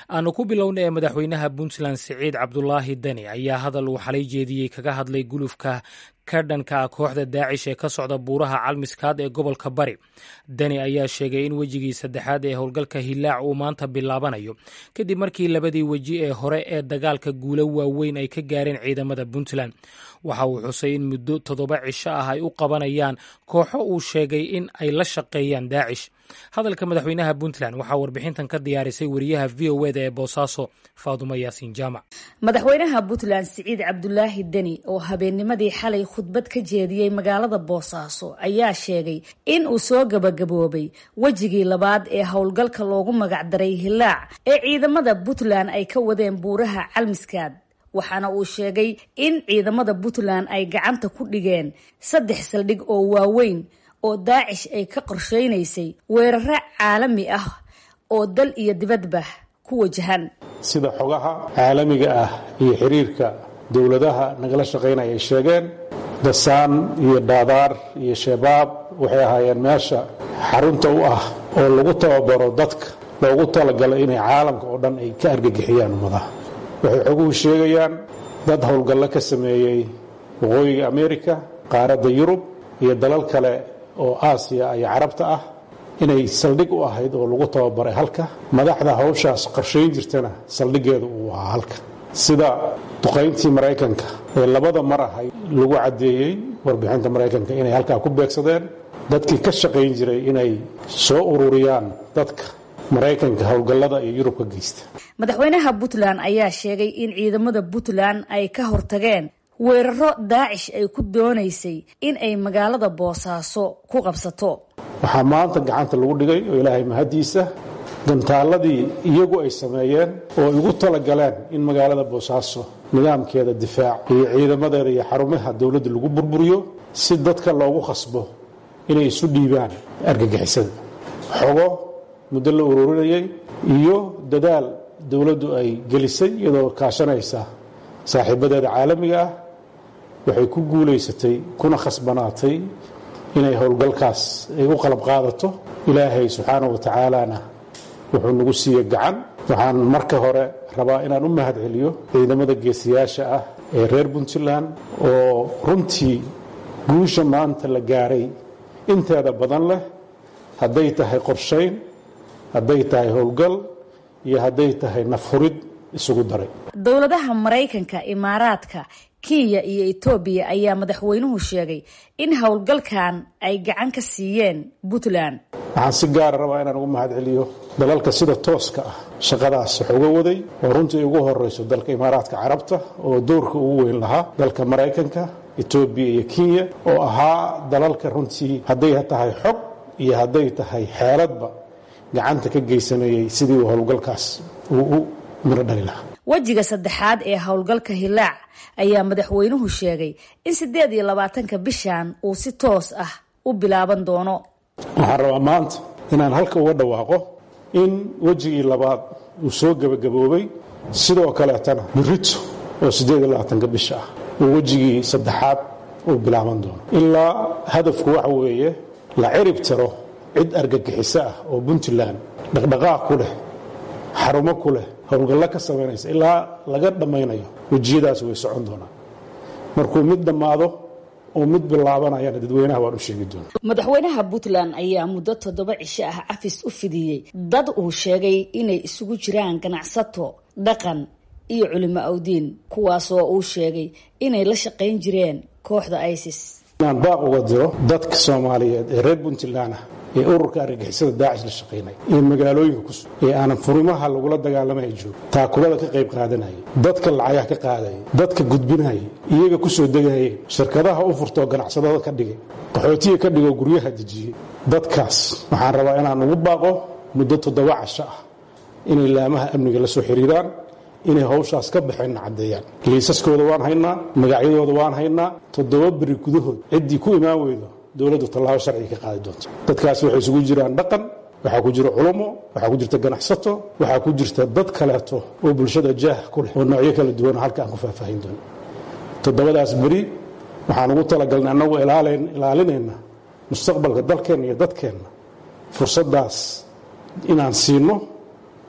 aanu ku bilowna ee madaxweynaha puntland siciid cabdulaahi deni ayaa hadal uu xalay jeediyey kaga hadlay gulufka ka dhanka kooxda daacish ee ka socda buuraha calmiskaad ee gobolka bari deni ayaa sheegay in wejigii saddexaad ee howlgalka hilaac uu maanta bilaabanayo kadib markii labadii weji ee hore ee dagaalka guulo waaweyn ay ka gaareen ciidamada puntland waxa uu xusay in muddo toddoba cisho ah ay u qabanayaan kooxo uu sheegay in ay la shaqeeyaan daacish hadalka madaxweynaha puntland waxaa warbixintan ka diyaarisay wariyaha v o eda ee boosaaso faadumo yaasiin jaamac madaxweynaha puntland siciid cabdulaahi deni oo habeennimadii xalay khudbad ka jeediyey magaalada boosaaso ayaa sheegay in uu soo gabagaboobay wejigii labaad ee howlgalka loogu magacdaray hilaac ee ciidamada puntland ay ka wadeen buuraha calmiskaad waxaana uu sheegay in ciidamada puntland ay gacanta ku dhigeen saddex saldhig oo waaweyn oo daacish ay ka qorsheynaysay weeraro caalami ah oo dal iyo dibadba ku wajahan sida xogaha caalamiga ah iyo xiriirka dowladaha nagala shaqaynaya ay sheegeen dasaan iyo daadaar iyo shabaab waxay ahaayeen meesha xarunta u ah oo lagu tababaro dadka loogu talagalay inay caalamka oo dhan ay ka argagixiyaan ummadaha waxay xoguhu sheegayaan dad howlgallo ka sameeyey waqooyiga amerika qaaradda yurub iyo dalal kale oo aasiya iyo carabta ah inay saldhig u ahayd oo lagu tababaray halka madaxda hawshaas qorshayn jirtana saldhiggeedu uu ahaa halka sida duqayntii maraykanka ee labada mar ahay lagu caddeeyey warbixinta maraykanka inay halkaa ku beegsadeen dadkii ka shaqayn jiray inay soo ururiyaan dadka maraykanka howlgallada iyo yurub ka geysta madaxweynaha puntland ayaa sheegay in ciidamada puntland ay ka hortageen weeraro daacish ay ku doonaysay in ay magaalada boosaaso ku qabsato waxaa maanta gacanta lagu dhigay oo ilaahay mahaddiisa gantaaladii iyagu ay sameeyeen oo ay ugu talagaleen in magaalada boosaaso nidaamkeeda difaac iyo ciidamadeeda iyo xarumaha dowladda lagu burburiyo si dadka loogu khasbo inay isu dhiibaan argagixisada xogo muddo la ururinayay iyo dadaal dowladdu ay gelisay iyadoo kaashanaysa saaxiibadeeda caalamiga ah waxay ku guulaysatay kuna khasbanaatay inay howlgalkaas ay u qalab qaadato ilaahay subxaanahu wa tacaalana wuxuu nagu siiye gacan waxaan marka hore rabaa inaan u mahad celiyo ciidamada geesiyaasha ah ee reer puntland oo runtii guusha maanta la gaaray inteeda badan leh hadday tahay qorshayn hadday tahay howlgal iyo hadday tahay nafhurid isugu daray dowladaha maraykanka imaaraadka kenya iyo etoobiya ayaa madaxweynuhu sheegay in howlgalkan ay gacan ka siiyeen puntland waxaan si gaara rabaa inaan ugu mahad celiyo dalalka sida tooska ah shaqadaas wax uga waday oo runtii ugu horayso dalka imaaraadka carabta oo doorka ugu weyn lahaa dalka maraykanka etoobiya iyo kenya oo ahaa dalalka runtii hadday tahay xog iyo hadday tahay xeeladba gacanta ka geysanayay sidii uu howlgalkaas uu u miro dhali lahaa wejiga saddexaad ee howlgalka hilaac ayaa madaxweynuhu sheegay in siddeed iyo labaatanka bishan uu si toos ah u bilaaban doono waxaan rabaa maanta inaan halka uga dhawaaqo in wejigii labaad uu soo gebagaboobay sidoo kaleetana birito oo siddeed iyo labaatanka bisha ah uu wejigii saddexaad uu bilaaban doono ilaa hadafku waxa weeye la cirib tiro cid argagixiso ah oo puntland dhaqdhaqaaq ku leh xarumo ku leh howlgallo ka samaynaysa ilaa laga dhammaynayo wejiyadaas way socon doonaan markuu mid dhammaado oo mid bilaabanayana dadweynaha waan u sheegi doona madaxweynaha puntland ayaa muddo toddoba cisho ah cafis u fidiyey dad uu sheegay inay isugu jiraan ganacsato dhaqan iyo culimo awdiin kuwaasoo uu sheegay inay la shaqayn jireen kooxda isis inaan baaq uga diro dadka soomaaliyeed ee reer puntland ah ee ururka argagixisada daacish la shaqaynaya ee magaalooyinka ku sug ee aanan furimaha lagula dagaalamaya joogo taakulada ka qayb qaadanaya dadka lacagaha ka qaadaya dadka gudbinaya iyaga ku soo degayeen shirkadaha u furtoo ganacsadada ka dhigay qaxootiga ka dhigoo guryaha dejiyey dadkaas waxaan rabaa inaan ugu baaqo muddo toddoba casho ah inay laamaha amniga la soo xiriiraan inay hawshaas ka baxeenna caddeeyaan liisaskooda waan haynaa magacyadooda waan haynaa toddoba beri gudahood ciddii ku imaan weydo dowladdu tallaabo sharciga ka qaadi doonta dadkaas waxay isugu jiraan dhaqan waxaa ku jira culummo waxaa ku jirta ganacsato waxaa ku jirta dad kaleeto oo bulshada jaah ku leh oo noocyo kala duwan halka aan ku faahfaahin doono toddobadaas beri waxaan ugu talagalnay annagoo ilaalinayna mustaqbalka dalkeenna iyo dadkeenna fursaddaas inaan siino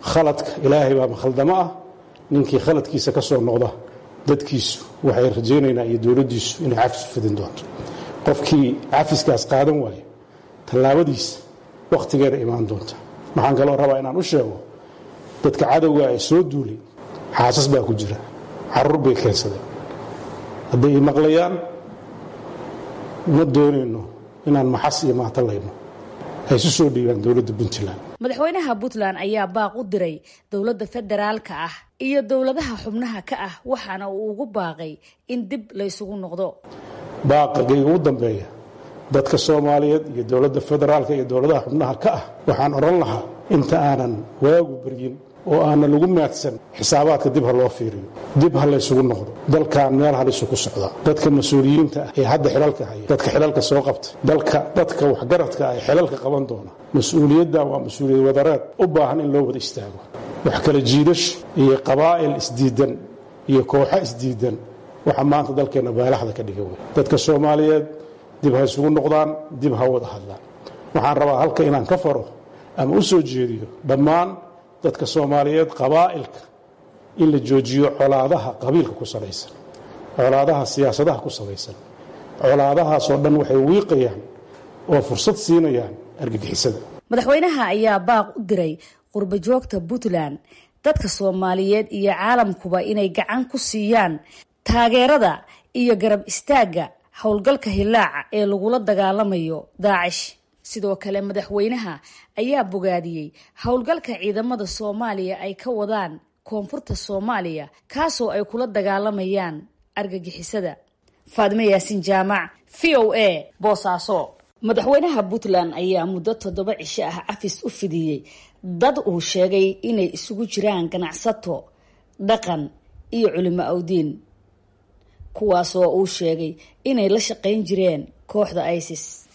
khaladka ilaahay baa makhaldamo ah ninkii khaladkiisa ka soo noqda dadkiisu waxay rajaynaynaa iyo dowladdiisu inay cafis u fidin doonto qofkii cafiskaas qaadan waayo tallaabadiisa wakhtigeeda imaan doonta waxaan kaloo rabaa inaan u sheego dadka cadowga ee soo duulay xaasas baa ku jira caruur bay keensadeen hadday i maqlayaan ma doonayno inaan maxas iyo maatalayno ay isu soo dhiibaan dowladda puntland madaxweynaha puntland ayaa baaq u diray dowladda federaalka ah iyo dowladaha xubnaha ka ah waxaana uu ugu baaqay in dib laysugu noqdo baaqagayga ugu dambeeya dadka soomaaliyeed iyo dowladda federaalka iyo dowladaha xubnaha ka ah waxaan odhan lahaa inta aanan waagu baryin oo aanan lagu maadsan xisaabaadka dib ha loo fiiriyo dib ha laysugu noqdo dalkan meel halisu ku socda dadka mas-uuliyiinta ah ee hadda xilalka haya dadka xilalka soo qabta dalka dadka waxgaradka ah ee xilalka qaban doona mas-uuliyaddan waa mas-uuliyad wadareed u baahan in loo wada istaago wax kala jiidasho iyo qabaa'il isdiidan iyo kooxo isdiidan waxa maanta dalkeenna baalaxda ka dhiga wey dadka soomaaliyeed dib ha isugu noqdaan dib ha wada hadlaan waxaan rabaa halka inaan ka faro ama u soo jeediyo dhammaan dadka soomaaliyeed qabaa'ilka in la joojiyo colaadaha qabiilka ku salaysan colaadaha siyaasadaha ku salaysan colaadahaasoo dhan waxay wiiqayaan oo fursad siinayaan argagixisada madaxweynaha ayaa baaq u diray qurbajoogta puntland dadka soomaaliyeed iyo caalamkuba inay gacan ku siiyaan taageerada iyo garab istaagga howlgalka hilaaca ee lagula dagaalamayo daacish sidoo kale madaxweynaha ayaa bogaadiyey howlgalka ciidamada soomaaliya ay ka wadaan koonfurta soomaaliya kaasoo ay kula dagaalamayaan argagixisada faadime yaasin jaamac v o a boosaaso madaxweynaha puntland ayaa muddo toddoba cisho ah cafis u fidiyey dad uu sheegay inay isugu jiraan ganacsato dhaqan iyo culimo awdiin kuwaasoo uu sheegay inay la shaqayn jireen kooxda isis